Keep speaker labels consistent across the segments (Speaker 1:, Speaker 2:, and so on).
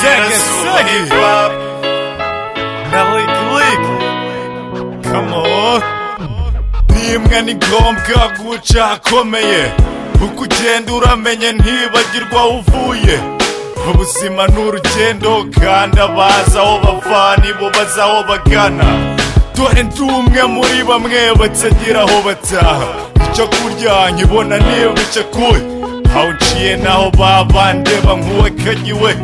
Speaker 1: Segue, segue.
Speaker 2: pop.
Speaker 1: Melody Click. Come on.
Speaker 2: rimwe ni ngombwa guca akomeye uko ugenda uramenye ntibagirwa aho uvuye ubuzima ni urugendo kandi abazi aho bava nibo bazi aho bagana dore ndi umwe muri bamwe batagira aho bataha icyo kurya nkibona niba bicakuye aho uciye naho babandeba nk'uwakagiwe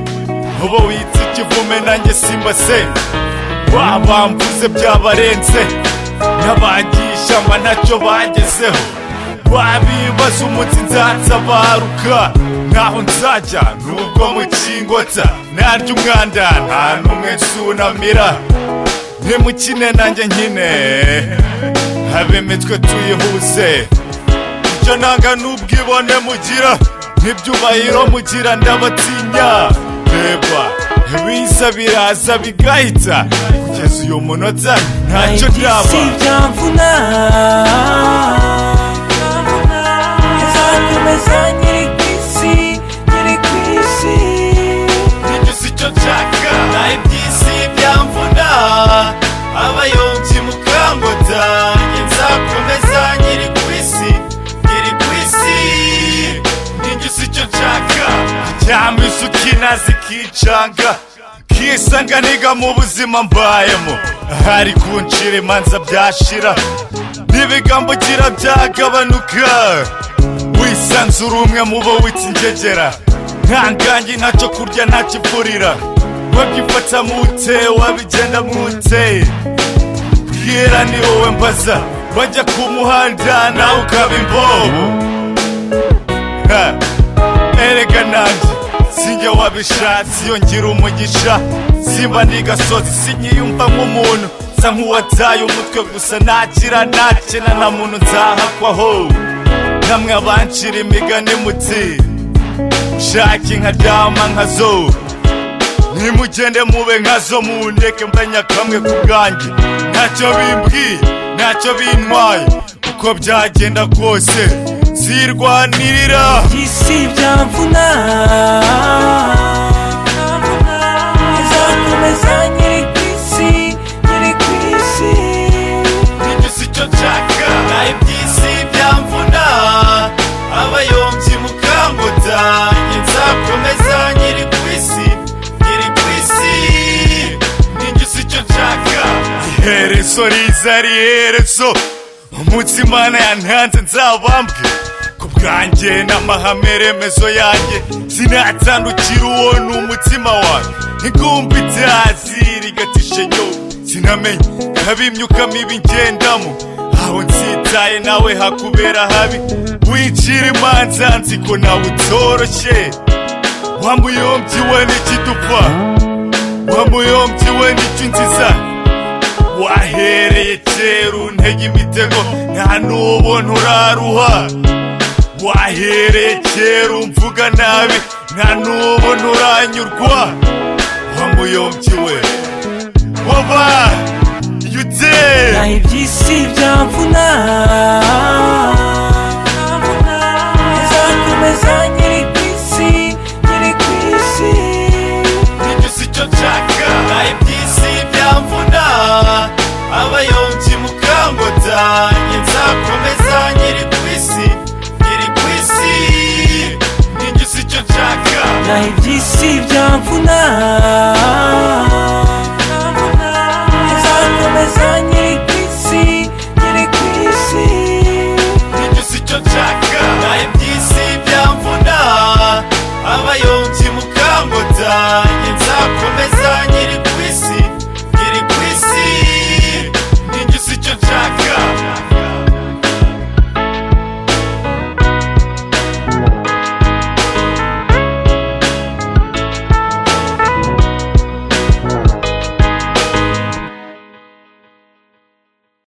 Speaker 2: uba witse ikivume nanjye simba senze babambuze byabarenze n'abangisha mba ntacyo bagezeho babibaza umunsi nzatabaruka ntaho nzajya nubwo mu kingota narya umwanda nta n'umwe nsunamira nimukine nanjye nkine abemetwe tuyihuze icyo nanga n'ubwibone mugira n'ibyubahiro mugira ndabatinya reba biza biraza bigahita kugeza uyu munota ntacyo byaba
Speaker 3: byamvuna nzakomeza nyiri ku isi nyiri ku isi
Speaker 2: ntigize icyo nshaka naho iby'isi byamvuna abayombyi mukangota nzakomeza nyiri ku isi nyiri ku isi ntigize icyo nshaka cyangwa isuka inazi ikicanga kisanga niga mu buzima mbayemo hari kuncira imanza byashira n'ibigambugira byagabanuka wisanzura umwe mu bo witse ingegera ntangange ntacyo kurya ntakivurira wabyifata mute wabigenda mute bwira ni wowe mbaza bajya ku muhanda nawe ukaba imbobo Ha, erega nanjye sinjye wabishatse iyo ngira umugisha simba ndi gasozi sinyiyumva nk'umuntu nsa nk'uwataye umutwe gusa nakira nakena nta muntu nzahakwaho namwe abancira imigani muti nshake nkaryama nkazo nimugende mube nkazo mundeke mbanya kamwe ku bwanjye ntacyo bimbwiye ntacyo bintwaye uko byagenda kose zirwanirira
Speaker 3: isi byamvuna nzakomeza nyiri ku isi nyiri ku isi
Speaker 2: ntigize icyo nshaka naho iby'isi byamvuna abayombyi mukangota njye nzakomeza nyiri ku isi nyiri ku isi ntigize icyo nshaka iherezo riza ari iherezo umunsi imana yantanze nzabambwe ku bwanjye n'amahame remezo yanjye sinatandukira uwo ni umutima wanjye ingumba itazi rigatishe nyoko sinamenye nkabimyuka mibi ngendamo aho nsitaye nawe hakubera habi wicira imanza nzi ko nawe utoroshye wamuyombyi we n'ikidupfa wamuyombyi we n'icyo nziza wahereye kera untege imitego nta n'ubona uraruha wahereye kera umvuga nabi nta n'ubona uranyurwa wamuyombyi we Waba you did
Speaker 3: naho iby'isi byamvuna nzakomeza nyiri ku isi nyiri ku isi
Speaker 2: ntigize icyo nshaka naho iby'isi byamvuna abayombyi mukangota njye nzakomeza nyiri ku isi nyiri ku isi ntigize icyo nshaka
Speaker 3: naho iby'isi byamvuna nzakomeza nyiri ku isi nyiri ku isi
Speaker 2: ntigize icyo nshaka naho iby'isi byamvuna abayombyi mukangota njye nzakomeza